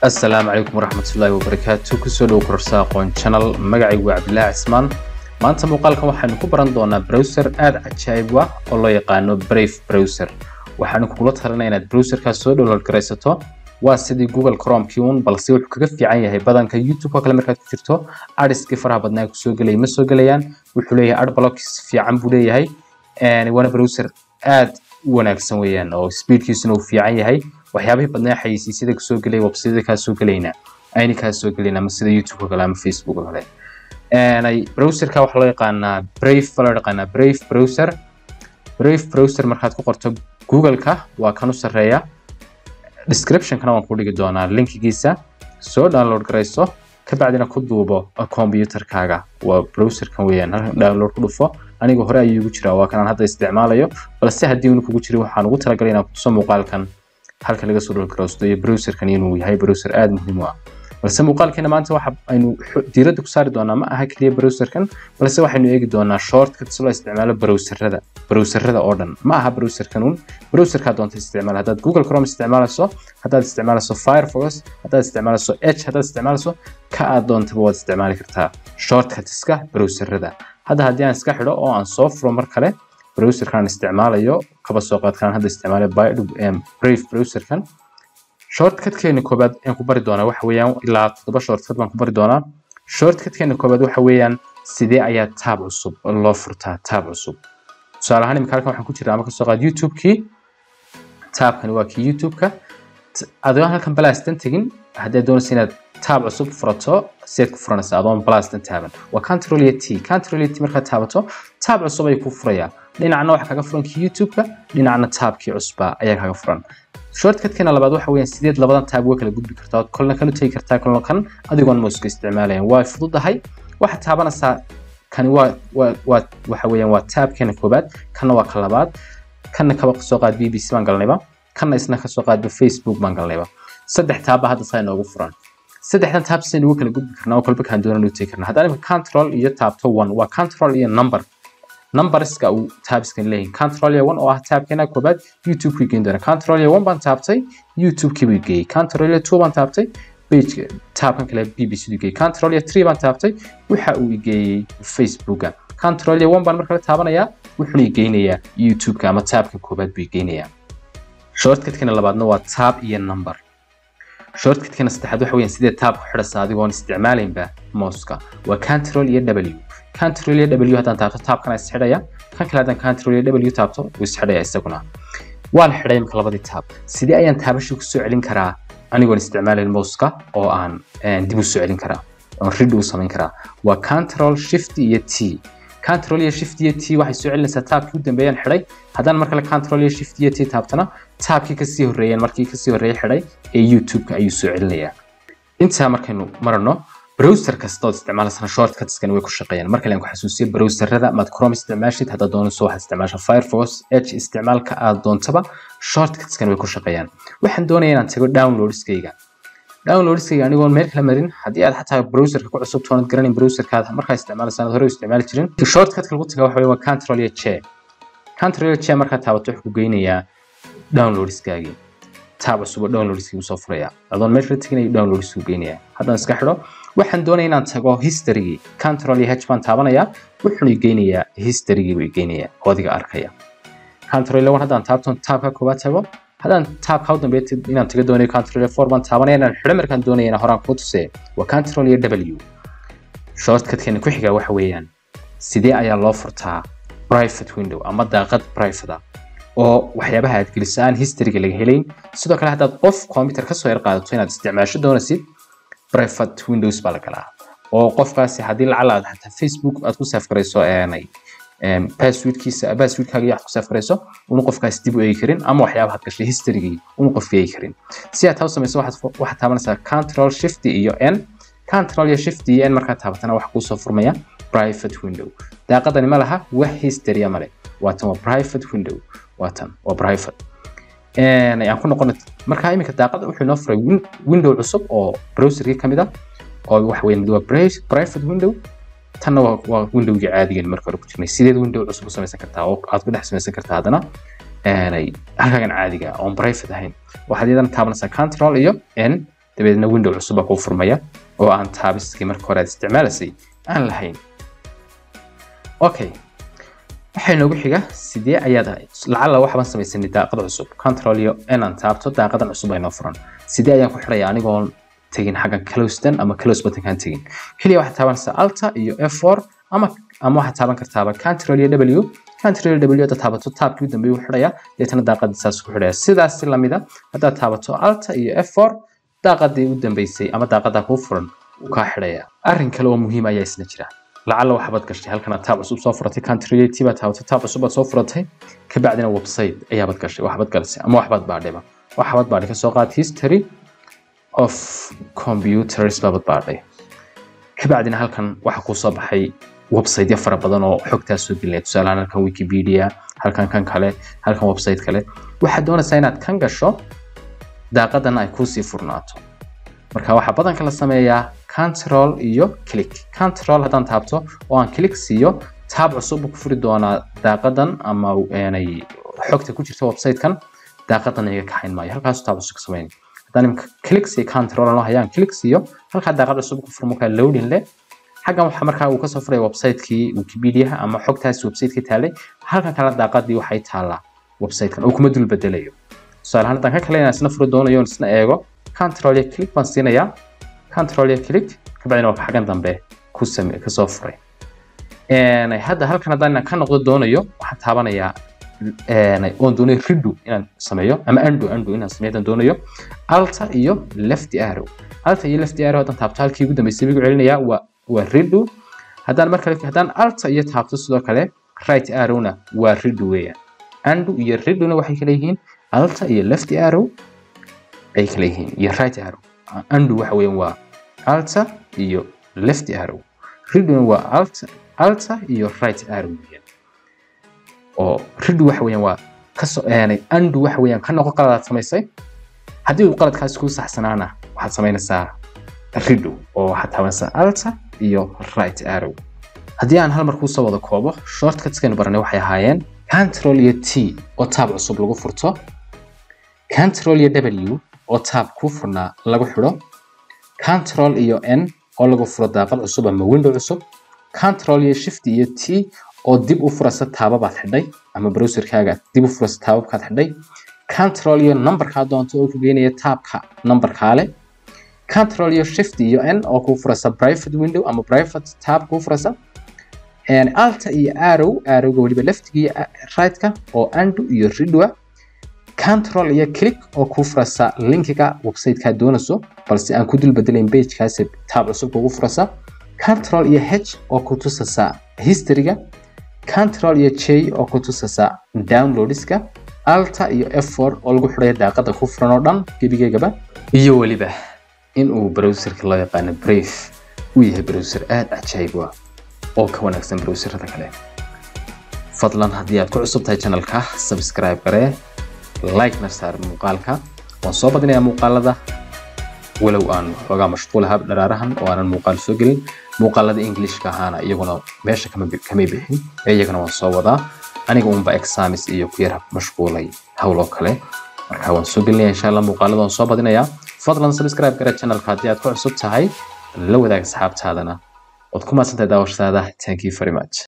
asalaamu calaykum waraxmatullaahi wabarakaatu kusoo dhow kororsa aqoon channel magacaygu waa cabdilaahi cismaan maanta muuqaalkan waxaynu ku baran doonaa browser aada cajaa'ib ah oo loo yaqaano brave browser waxaanu kugula talinaya inaad browserkaas soo download garaysato waa sidii google chromekii un balse wuxuu kaga fiican yahay badanka youtube oo kale markaad ku jirto adiskii faraha badnaa kusoo gelay ma soo gelayaan wuxuu leeyahay adblocks fiican buu leeyahay waana browser aad u wanaagsan weeyaan oo speedkiisuna uu fiican yahay waxyaabihii badnaa xayeysiisyada kusoo gelay websayada kaa soo gelayna ayna kaa soo gelayna ama sida youtube oo kale ama facebook oo kale browserka waxaa loo yaqaanaa brave baa loo yaqaanaa brave browser brave browser markaad ku qorto google-ka waa kan u sarreeya description-kana waan ku dhigi doonaa linkigiisa soo download garayso kabacdina ku duubo computerkaaga waa browserkan weeyaan halkan download ku dhufo aniga hore ayuu igu jiraa waa kan aan hadda isticmaalayo balse haddii unu kugu jirin waxaan ugu talagalay inaan kutuso muuqaalkan halka laga soo dhulgaraysto iyo browserkan inuu yahay browser aada muhiim u ah balse muuqaalkeena maanta waxa aynu diiradda ku saari doonaa ma aha keliya browserkan balse waxaynu eegi doonaa shortcuts loo isticmaalo browserada browserada oo dhan ma aha browserkan un browserkaa doonta isticmaal haddaad google chrome isticmaalayso haddaad isticmaalayso firefox haddaad isticmaalayso edge haddaad isticmaalayso ka aad doontaba waad isticmaali kartaa shortcutska browserada hadda haddii aan iska xidho oo aan soo furo mar kale browserkan isticmaalayo kaba soo qaadkaan hadda isticmaalay brave browserkan shortcutkeena koobaad aan ku bari doonaa waxa weeyaan ilaa toddoba shortcut baan ku bari doonaa shortcutkeena koobaad waxa weeyaan sidee ayaa taab cusub loo furtaa taab cusub tusaale ahaan imika halkan waxaan ku jiraa ama kasoo qaad youtube-kii taabkani waa kii youtube-ka adoon halkan balaastan tegin haddii doonaysa inaad taab cusub furato sideed ku furanaysa adoon balaastan taaban waa control iyo t control iyo t markaad taabato taab cusub ayuu ku furayaa dhinacna waxaa kaga furan kii youtube-ka dhinacna taabkii cusba ayaa kaga furan shortcutkeena labaad waxa weeyaan sideed labadan taab uga kala gudbi kartaa ood kolna kan u tegi kartaa kolna kan adigoon mouska isticmaalayan waa fududahay waxaad taabanaysaa kani waa waa waa waxa weeyaan waa taabkeena koobaad kanna waa ka labaad kanna kaba kasoo qaad b b c baan galnayba kanna isna kasoo qaadba facebook baan galnayba saddex taabba hadda saa inoogu furan saddexdan taab sidaynu uga kala gudbi karnaa oo kolba kaan doonan u tegi karnaa haddaan imika control iyo taabto one waa control iyo number numberska uu taabskan leeyahay control iyo one oo ah taabkeena koobaad youtube kii geyn doona control iyo one baan taabtay youtube kii buu geeyey control iyo two baan taabtay page taabkan kale bbc du geeyey control iyo three baan taabtay waxa uu geeyey facebooka control iyo one baan markale taabanayaa wuxuuna geynayaa youtube-ka ama taabka koobaad buu geynayaa shortcutkana labaadna waa taab iyo number shortcutkana saddexaad waxa weeyaan sidee taab ku xidhasa adigoon isticmaalaynba mouska waa control iyo w control iyo w haddaan taabto taabkana isxidhaya kan kale haddaan control iyo w taabto wuu isxidhaya isaguna waa la xidhay imika labadii taab sidee ayaan taabashii kusoo celin karaa anigoon isticmaalayn mouska oo aan dib u soo celin karaa oon rid u samayn karaa waa control shift iyo t control iyo shift iyo t waxay soo celinaysaa taabkii u dambeeyaan xidhay haddaan mar kale control iyo shift iyo t taabtana taabkii kasii horreeyeen markii kasii horreeyay xidhay ee youtube-ka ayuu soo celinayaa intaa markaynu marano browser kasta ood isticmaalasana shortcutskan way ku shaqeeyaan markale aan ku xasuusiyo browserada maad chrome isticmaashid haddaad doonayso waxaad isticmaasha firefox edge isticmaalka aad doontaba shortcutskan way ku shaqeeyaan waxaan doonaya inaan tago downloadskayga downloadskayga anigoon meel kala marin haddii aad xataa browserka ku cusub toonad garanin browserkaad markaa isticmaalaysa aad hore u isticmaali jirin shortcutka lagu taga waxa waa control iyo che control iyo che markaad taabato wuxuu ku geynayaa downloadskaagii taab cusub oo downloadskii usoo furaya adoon meesha la teginayo downloadskii geynaya haddaan iska xidho waxaan doonaya inaan tago historygii control iyo h baan taabanayaa wuxuuna geynayaa historygii buu geynayaa oo adiga arkaya control iyo one haddaan taabto taabka koobaad tago haddaan taabka u dambeeya inaan taga doonayo control iyo four baan taabanaya inaan xidho markaan doonaya inaan horaan kuu tusee waa control iyo w shortcutkeena ku xiga waxa weeyaan sidee ayaa loo furtaa private window ama daaqad private ah oo waxyaabaha aad geliso aan historyga laga helayn sidoo kale haddaad qof computer kasoo yar qaadato inaad isticmaasho doonaysid private windows baa la galaa oo qofkaasi haddii lacala aad xataa facebook aad ku saafgarayso passwordkiisa passwordkaaga iyo aad ku saafgarayso unu qofkaasi dib u eegi karin ama waxyaabaha aad gashay historygii unu qofka eegi karin si aad taa u samayso waxaad taabanaysaa control shift iyo n control iyo shift iyo n markaad taabatana waxa kuusoo furmaya private window daaqadani ma laha wax historya male waatan waa private window waatan waa private ayaan ku noqon markaa iminka daaqada wuxuu inoo furay window cusub oo browserkii ka mid ah oo waxa weeye mid waa private window tanna waa windowgii caadigan marka hore ku jirnay sideed window cusub u samaysan kartaa oo aad ku dhex samaysan kartaa haddana halkaagan caadiga oon private ahayn waxaad iyadana taabanaysaa control iyo n dabeedna window cusuba kuu furmaya oo aan taabiskii marka hore aad isticmaalaysay aan lahayn okay waxay noogu xiga sidee ayaad lacala waxbaan samaysanay daaqad cusub control iyo inaan taabto daaqadan cusub ay noo furan sidee ayaan ku xidhaya anigoon tegin xaggan closedan ama close buttonkaan tegin keliya waxaad taabanaysaa alta iyo f4 ama ama waxaad taaban kartaaba control iyo w control iyo w haddaad taabato taabkii u dambeeyay u xidhaya deetana daaqadii saas ku xidhaya sidaas si lamida haddaad taabato alta iyo f4 daaqadii u dambeysay ama daaqadaa kuu furan wuu kaa xidhaya arrin kale oo muhiim ayaa isna jira lacala waxbaad gashay halkan aad taab cusub soo furatay controlati baad taabatay taab cusub baad soo furatay kabacdina website ayaabaad gashay waxbaad galisay ama waxbaad baadhayba waxbaad baadhay kasoo qaad history of computers baabad baadhay kabacdina halkan waxaa kuu soo baxay websiteyo fara badan oo xogtaas soo gelinaya tusaalahaan halkan wikipedia halkan kan kale halkan website kale waxaad doonaysaa inaad kan gasho daaqadana ay kuusii furnaato marka waxaa badanka la sameeyaa control iyo click control haddaan taabto oo aan click siiyo taab cusub ku furi doonaa daaqadan ama xogta ku jirta website-kan daaqadan iga kaxayn maayo halkaasu taab cusub ka samayn haddaan imika click siiyo control anoo hayaan click siiyo halkaa daaqad cusub ku furmo kaa loading leh xaggan waxaa markaa uu kasoo furay website-kii wikipedia ama xogtaasi website-kii taalay halkan kale daaqadii waxay taallaa website-kan oo kuma dul bedelayo tusaale ahaan haddaan ka kale inaan isna furi doonayo isna eego control iyo click baan siinayaa control iyo click kabacdina waa xaggan dambe ku same kasoo furay hadda halkan haddaan ka noqdo doonayo waxaan taabanayaa oon doonayo ridu inaan sameeyo ama ando ando inaan sameeyo haddaan doonayo alta iyo left arrow alta iyo left arrow haddaan taabto halkii ugu dambeysay bigu celinayaa waa waa ridu haddaan markale haddaan alta iyo taabto sidoo kale right arrowna waa ridu weeyaan ando iyo riduna waxay kala yihiin alta iyo left arrow ay kala yihiin iyo right arrow ando waxa weeyaan waa alta iyo left arrow riduna waa alta alta iyo right arrow weeyaan oo ridu waxa weeyaan waa kasoo aanay ando waxa weeyaan ka noqo qaladaad samaysay haddii uu qaladkaasi kuu saxsanaana waxaad samaynaysaa ridu oo waxaad taabanaysaa alta iyo right arrow haddii aan hal mar kuusoo wada koobo shortcutkaynu baranay waxay ahaayeen control iyo t oo taab cusub lagu furto control iyo w oo taab kuu furnaa lagu xidho control iyo n oo lagu furo daaqad cusub ama window cusub control iyo shift iyo t oo dib u furasa taababaad xidhay ama browserkaaga dib u furasa taababkaad xidhay control iyo numberkaa doonto oo ku geynaya taabka numberkaa leh control iyo shift iyo n oo kuu furasa private window ama private tab kuu furasa alta iyo arrow arrowga weliba leftiga iyo rightka oo ando iyo ridwa control iyo click oo kuu furasa linkiga websitekaa doonayso balse aan ku dul bedelayn pagekaasi taab cusub kugu furasa control iyo h oo ku tusasa historyga control iyo j oo ku tusasa downloadska alta iyo f4 oo lagu xidhaya daaqada ku furan oo dhan gebigeegaba iyo weliba in uu browserka loo yaqaano brave uu yahay browser aada cajaayib ah oo ka wanaagsan browserada kale fadlan haddii aad ku cusub tahay channelka subscribe garee like-na saar muuqaalka waan soo badinayaa muuqaalada walow aan xoogaa mashquulaha dharaarahan oo aanan muuqaal soo gelin muuqaalada englishka ahaana iyaguna meesha kamay bixin ee iyagana waan soo wadaa aniga unba examis iyo ku yar mashquulay howl oo kale marka waan soo gelinaya insha allah muuqaalada waan soo badinayaa fadlan subscribe gara channelka haddii aad ku cusub tahay la wadaag asxaabtaadana ood ku maadsantahay daawashadaada thank you very much